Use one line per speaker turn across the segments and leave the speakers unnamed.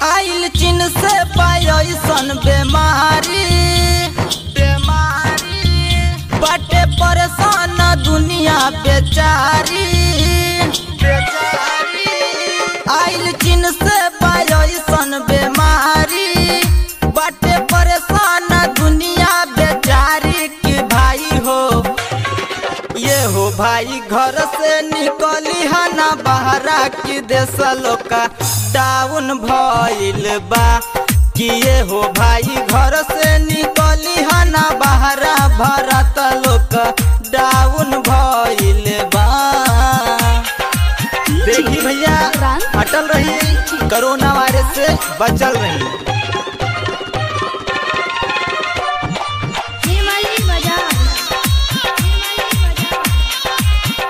आइल चीन से पायसन बेमारी बेमारी बाटे परेशान दुनिया बेचारी बेचारी आइल चीन से पायसन बेमारी बाटे परेशान दुनिया बेचारी की भाई हो ये हो भाई घर से निकली हना बहरा की देश लोका डाउन भइल बा कि ये हो भाई घर से निकली हना बहरा भरत लोक डाउन भइल बा देखी भैया अटल रही कोरोना वायरस से बचल रही
हिमालय बाजार हिमालय बाजार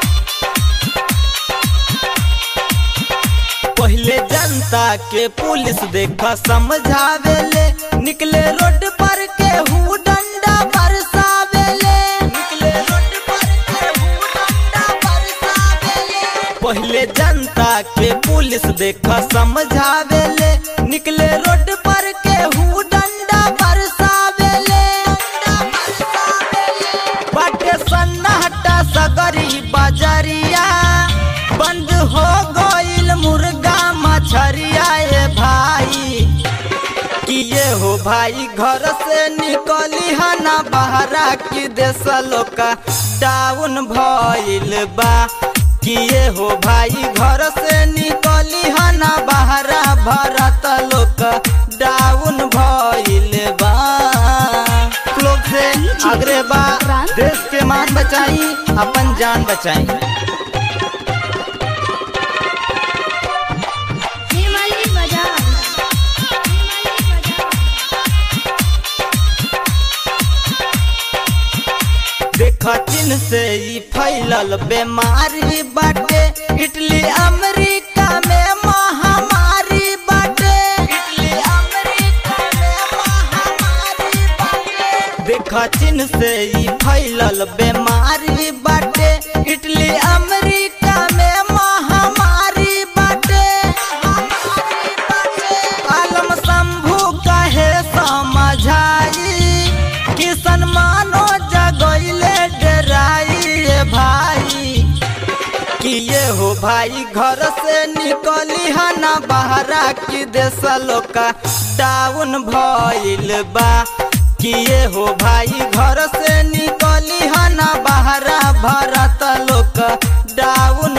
पहले जनता के पुलिस देखा समझावेले निकले रोड पर के हूँ डंडा बरसावेले निकले रोड पर के हूँ डंडा बरसावेले पहले जनता के पुलिस देखा समझावेले निकले रोड पर के हूँ डंडा बरसावेले डंडा बरसावेले बाटे सन्नाटा सगरी बजरिया बंद हो गईल मुर्गा मछरिया ए भाई कि ये हो भाई घर से निकली हना बहरा की देश लोका डाउन भइल बा कि ये हो भाई घर से निकली हना बहरा भरत लोक डाउन भइल बा लोग से आग्रह बा देश के मान बचाई अपन जान बचाई
हिमालय बाजार हिमालय बाजार
देखा चीन से ई फैलल बीमारी बाटे इटली अमेरिका में महामारी बाटे इटली अमेरिका में महामारी बाटे देखा चीन से ई फैलल बीमारी बाटे इटली अमेरिका में महामारी बाटे महामारी बाटे आलम शंभू कहे समझाई किसन मानो जगैले डराई रे भाई कि ये हो भाई घर से निकली हना बहरा की देश लोका डाउन भइल बा कि ये हो भाई घर से निकली हना बहरा भरत लोक डाउन